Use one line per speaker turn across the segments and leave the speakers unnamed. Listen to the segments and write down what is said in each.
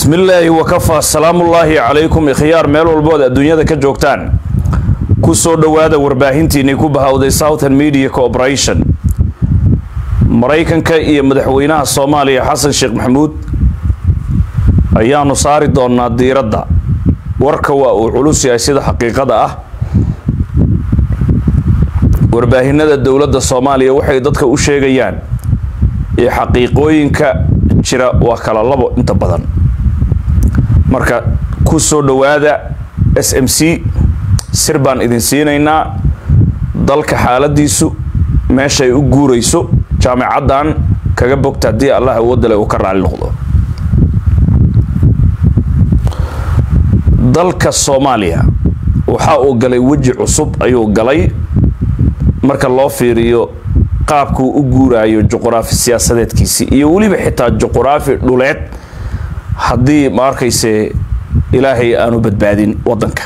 bismillaahi wakafaa salaamullaahi calaykum ikhyaar meel walbood adduunyada ka joogtaan ku soo dhowaada warbaahintiinii ku bahawday southern media corporation maraykanka iyo madaxweynaha soomaaliya xasan sheekh maxamuud ayaanu saari doonaa diiradda warka waa uu culus yahay sida xaqiiqada ah warbaahinada dowladda soomaaliya waxay dadka u sheegayaan iyo xaqiiqooyinka jira waa kala labo inta badan marka ku soo dhowaada s m c sir baan idin siinaynaa dalka xaaladiisu meeshaay u guurayso jaamicaddan kaga bogta haddii allah awoodale uu ka raali noqdo dalka soomaaliya waxa uu galay weji cusub ayuu galay marka loo fiiriyo qaabkuu u guuraayo juquraafi siyaasadeedkiisii iyo weliba xitaa juquraafi dhuleed haddii ma arkayse ilaahay aanu badbaadin wadanka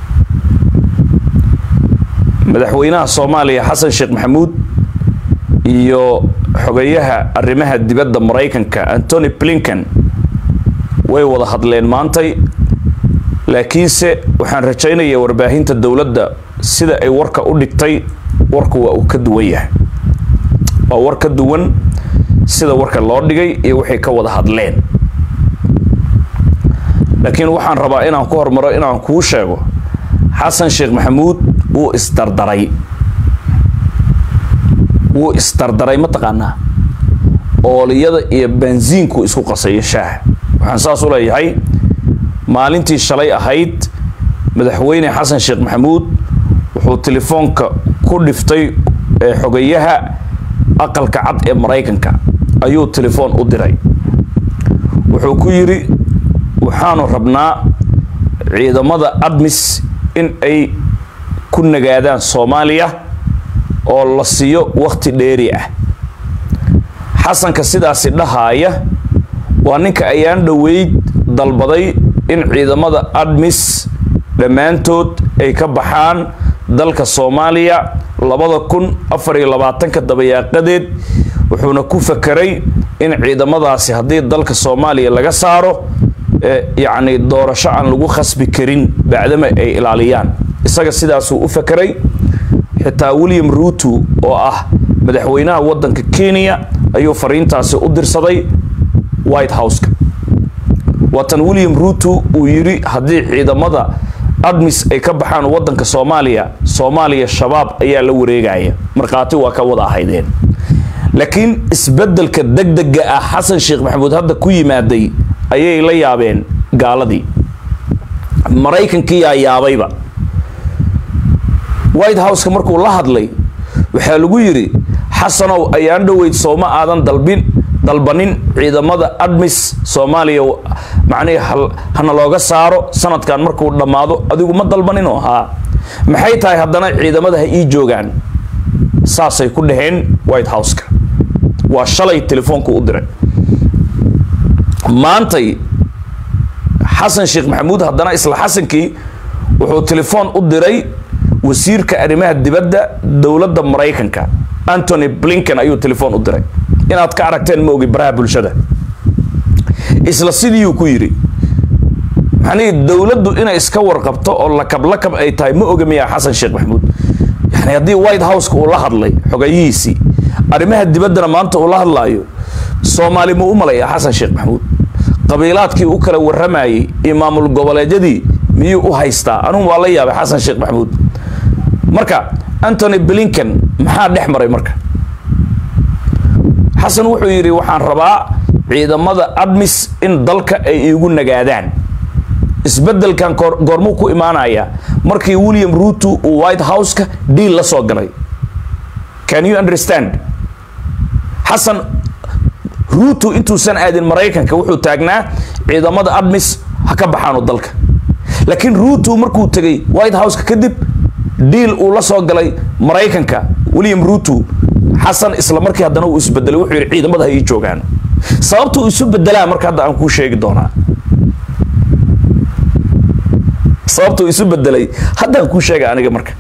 madaxweynaha soomaaliya xasan sheekh maxamuud iyo xogayaha arrimaha dibadda maraykanka antony blinken way wada hadleen maantay laakiinse waxaan rajaynayaa warbaahinta dowladda sida ay warka u dhigtay warku waa uu ka duwan yahay waa war ka duwan sida warka loo dhigay iyo waxay ka wada hadleen laakiin waxaan rabaa inaan ku hormaro inaan kuu sheego xasan sheekh maxamuud wuu isdardaray wuu isdardaray mataqaanaa ooliyada iyo baansiinku isku qasayo shaaha waxaan saas u leeyahay maalintii shalay ahayd madaxweyne xasan sheekh maxamuud wuxuu telefoonka ku dhiftay xogayaha aqalka cad ee maraykanka ayuu telefoon u diray wuxuu ku yidhi waxaanu rabnaa ciidamada admis in ay ku nagaadaan soomaaliya oo la siiyo wakhti dheeri ah xasanka sidaasi dhahaaya waa ninka ayaan dhoweyd dalbaday in ciidamada admis dhammaantood ay ka baxaan dalka soomaaliya labada kun afar iyo labaatanka dabayaaqadeed wuxuuna ku fakeray in ciidamadaasi haddii dalka soomaaliya laga saaro yacni doorasho aan lagu khasbi karin bacdama ay ilaaliyaan isaga sidaasuu u fakeray xitaa william ruuto oo ah madaxweynaha waddanka kenya ayuu fariintaasi u dirsaday white houseka waatan william ruuto uu yidhi haddii ciidamada admis ay ka baxaan waddanka soomaaliya soomaaliya shabaab ayaa la wareegaya markhaati waa ka wada ahaydeen laakiin isbeddelka degdega ah xasan sheekh maxamuud hadda ku yimaaday ayay la yaabeen gaaladii maraykankiyaa yaabayba white houseka markuu la hadlay waxaa lagu yidhi xasanow ayaan dhoweyd sooma aadan dalbin dalbanin ciidamada admis soomaaliya macnihii hana looga saaro sanadkan markuu dhammaado adigu ma dalbaninoo haa maxay tahay haddana ciidamada ha ii joogaan saasay ku dhaheen white houseka waa shalay telefoonku u diray maantay xasan sheekh maxamuud haddana isla xasankii wuxuu telefoon u diray wasiirka arrimaha dibadda dowladda maraykanka antony blinken ayuu telefoon u diray inaad ka aragteen ma ogi baraha bulshada isla sidiiuu ku yidhi maxanii dowladdu inay iska warqabto oo lakab lakab ay tahay ma oga miyaa xasan sheekh maxamuud yani haddii white houseka uu la hadlay xogayihiisii arrimaha dibaddana maanta uu la hadlaayo soomaali muu u malayaa xasan sheekh maxamuud qabiilaadkii u kala warramayey iyo maamul goboleedyadii miyuu u haystaa anugu waa la yaabay xasan sheekh maxamuud marka antony blinken maxaa dhex maray marka xasan wuxuu yidhi waxaan rabaa ciidamada admis in dalka ay iigu nagaadaan isbeddelkan goormuu ku imaanayaa markii william ruuto uu white houseka dhiil la soo galay can you understand xasan ruuto intuusan aadin maraykanka wuxuu taagnaa ciidamada admis ha ka baxaano dalka laakiin ruuto markuu tegay white houseka kadib dhiil uu la soo galay maraykanka william ruuto xasan isla markii haddana uu isbedelay wuxuu yidhi ciidamada ha ii joogaan sababta uu isu bedelaa marka hadda aan kuu sheegi doonaa sababta uu isu bedelay haddaan kuu sheega aniga marka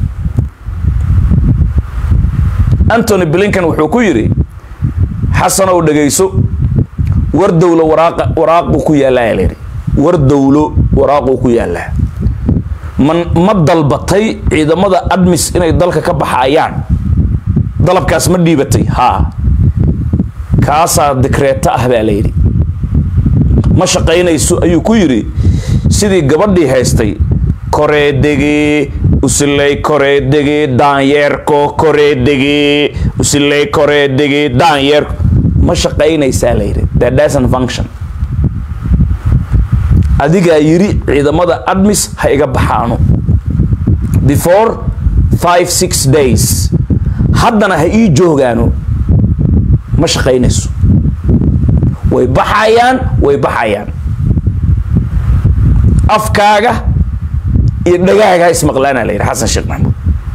antony blinken wuxuu ku yidhi xasanow dhegayso war dowla waraaqa waraaqu ku yaallaa layidhi war dowlo waraaquu ku yaallaa man ma dalbatay ciidamada admis inay dalka ka baxayaan dalabkaas ma dhiibatay haa kaasaa dikreeto ah baa layidhi ma shaqaynayso ayuu ku yidhi sidii gabadhii haystay koreedegee usiley koreedegee daanyeerko koreedegee usiley koreedegee daanyeerko ma shaqaynaysaa layidhi that doesn't function adigaa yidhi ciidamada admis ha iga baxaano before five six days haddana ha ii joogaano ma shaqaynayso way baxayaan way baxayaan afkaaga iyo dhagaaga ha ismaqlaana la yidhi xasan sheekh maxamuud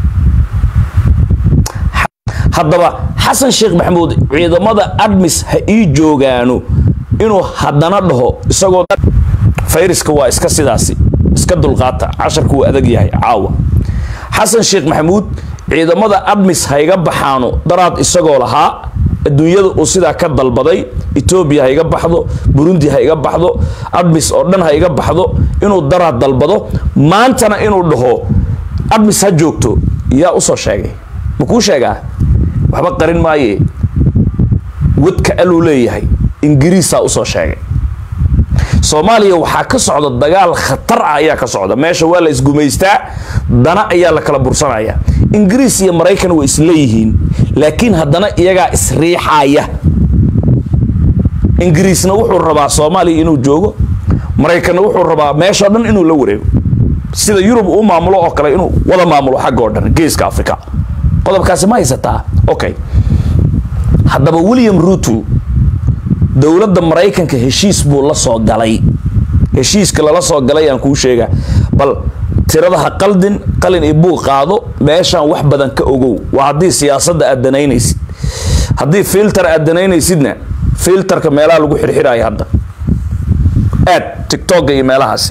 haddaba xasan sheekh maxamuud ciidamada admis ha ii joogaano inuu haddana dhaho isagoo fayriska waa iska sidaasi iska dulqaata casharku wuu adag yahay caawa xasan sheekh maxamuud ciidamada admis ha iga baxaano daraad isagoo lahaa adduunyada uu sidaa ka dalbaday etoobiya ha iga baxdo burundi ha iga baxdo admis oo dhan ha iga baxdo inuu daraad dalbado maantana inuu dhaho admis ha joogto yaa usoo sheegay ma kuu sheegaa waxba qarin maaye wadka aluu leeyahay ingiriisaa usoo sheegay soomaaliya waxaa ka socda dagaal khatar ah ayaa ka socda meesha waa la isgumaystaa dana ayaa la kala bursanaya ingiriis iyo maraykan way isleeyihiin laakiin haddana iyagaa isriixaya ingiriisna wuxuu rabaa soomaaliya inuu joogo maraykanna wuxuu rabaa meeshao dhan inuu la wareego sida yurub uu maamulo oo kale inuu wada maamulo xagga oo dhan geeska africa qodobkaasi ma haysataa okay haddaba william ruto dowladda maraykanka heshiis buu la soo galay heshiiska lala soo galay aan kuu sheegaa bal tirada ha qaldin qalin iyo buuq qaado meeshaan wax badan ka ogow waa haddii siyaasadda aad danaynaysid haddii filter aad danaynaysidna filterka meelaha lagu xirxiraayo hadda aad tictokga iyo meelahaasi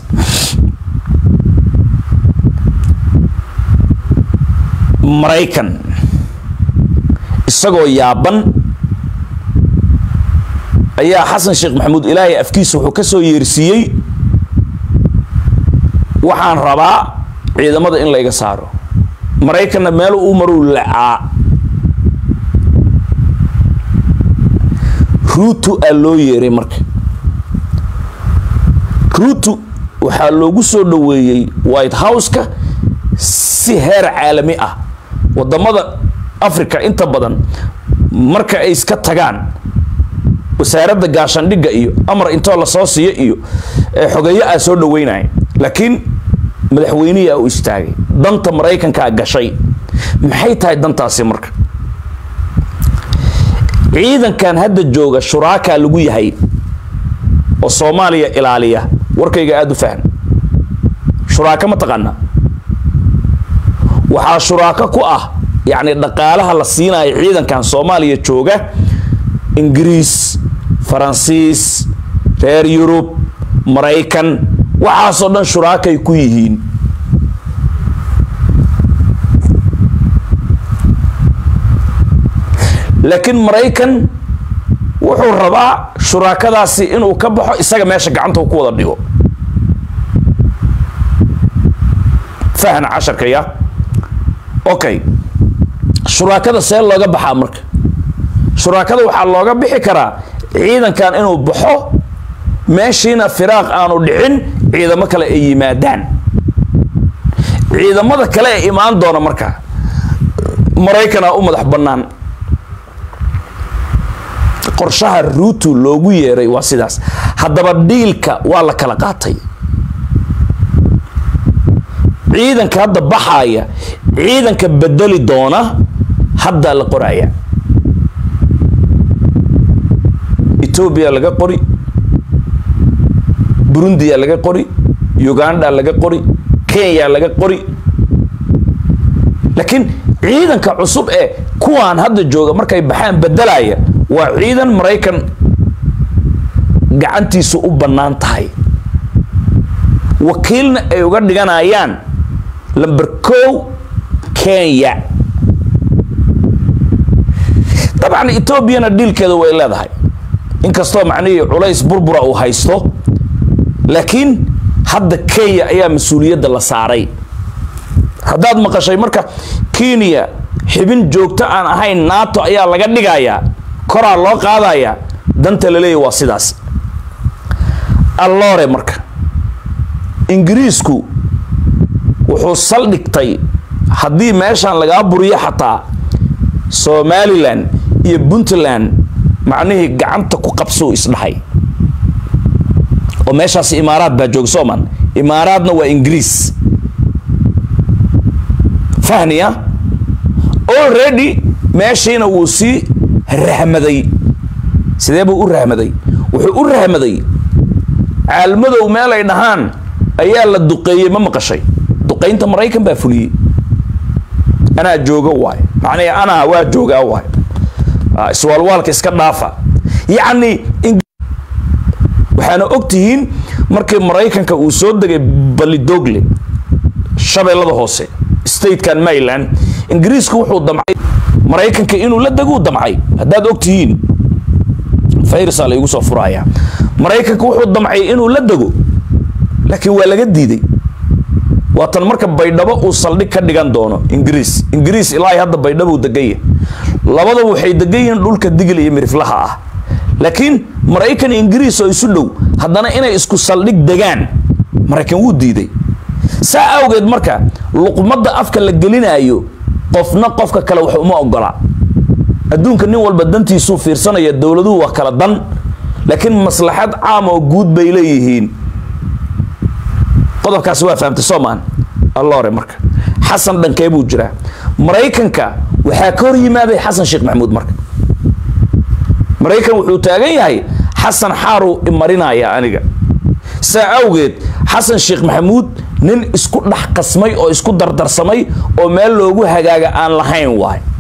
maraykan isagoo yaaban ayaa xasan sheekh maxamuud ilaahay afkiisa wuxuu ka soo yeersiiyey waxaan rabaa ciidamada in layga saaro maraykanna meel uu maruu lacaa ruutu aa loo yeeray marka ruutu waxaa loogu soo dhoweeyey white house-ka si heer caalami ah wadamada africa inta badan marka ay iska tagaan wasaaradda gaashandhigga iyo amar intoo lasoo siiyo iyo xogeeyo aa soo dhaweynaya laakiin madaxweynihi u istaagay danta maraykankaa gashay maxay tahay dantaasi marka ciidankan hadda jooga shuraakaa lagu yahay oo soomaaliya ilaaliya warkayga aada u faham shuraaka ma taqaana waxaa shuraako ku ah yacni dhaqaalaha la siinayo ciidankan soomaaliya jooga ingiriis faransiis reer yurub maraykan waxaasoo dhan shuraakay ku yihiin laakiin maraykan wuxuu rabaa shuraakadaasi inuu ka baxo isaga meesha gacanta ku wada dhigo fahna casharka ya okay shuraakada see looga baxaa marka shuraakada waxaa looga bixi karaa ciidankan inuu baxo meeshiina firaaq aanu dhicin ciidamo kale ay yimaadaan ciidamada kale ee imaan doona marka maraykanaa u madax bannaan qorshaha ruutu loogu yeeray waa sidaas haddaba dhiilka waa la kala qaatay ciidanka hadda baxaaya ciidanka bedeli doona haddaa la qoraya etoobiya laga qori burundiya laga qori uganda laga qori kenya laga qori laakiin ciidanka cusub ee kuwaan hadda jooga markay baxaan bedelaya waa ciidan maraykan gacantiisu u bannaan tahay wakiilna ay uga dhiganayaan lamber kow kenya dabcan etoobiyana dhiilkeeda way leedahay inkastoo macnihii culays burbura uu haysto laakiin hadda kenya ayaa mas-uuliyadda la saaray haddaad maqashay marka kenya xibin joogto aan ahayn nato ayaa laga dhigayaa koraa loo qaadayaa danta la leeyahy waa sidaas alloore marka ingiriisku wuxuu saldhigtay haddii meeshan lagaa buriyo xataa somalilan iyo puntland macnihii gacanta ku qabsuu isdhahay oo meeshaas imaaraad baa jooga sooman imaaraadna waa ingiriis fahniya already meeshiina wuu sii rahmaday sidee buu u rahmaday wuxuu u rahmaday caalmadow meel ay dhahaan ayaa la duqeeyey ma maqashay duqaynta maraykan baa fuliyey anaa jooga waay macnihii anaa waa joogaa waay iswaalwaalka iska dhaafa yacni waxaana og tihiin markii maraykanka uu soo degay balidogle shabeellada hoose statekan maryland ingiriisku wuxuu damcay maraykanka inuu la deguu damcay haddaad og tihiin fayrsaa laygu soo furaya maraykanka wuxuu damcay inuu la dego laakiin waa laga diiday waatan marka baydhabo uu saldhig ka dhigan doono ingiriis ingiriis ilaahay hadda baydhabuu deganya labadaba waxay degan yihiin dhulka digil iyo miriflaha ah laakiin maraykan ingiriis oo isu dhow haddana inay isku saldhig degaan maraykan wuu diiday saa awgeed marka luqmadda afka la gelinaayo qofna qofka kale wax uma ogola adduunka nin walba dantiisuu fiirsanaya dowladuhu waa kala dan laakiin maslaxad caam oo guud bay leeyihiin qodobkaasi waa fahamtay soomaan alloore marka xasan dhankee buu jiraa maraykanka waxaa ka hor yimaaday xasan sheekh maxamuud marka maraykan wuxuu taagan yahay xasan xaaruu imarinaya aniga saa awgeed xasan sheekh maxamuud nin isku dhex qasmay oo isku dardarsamay oo meel loogu hagaaga aan lahayn waay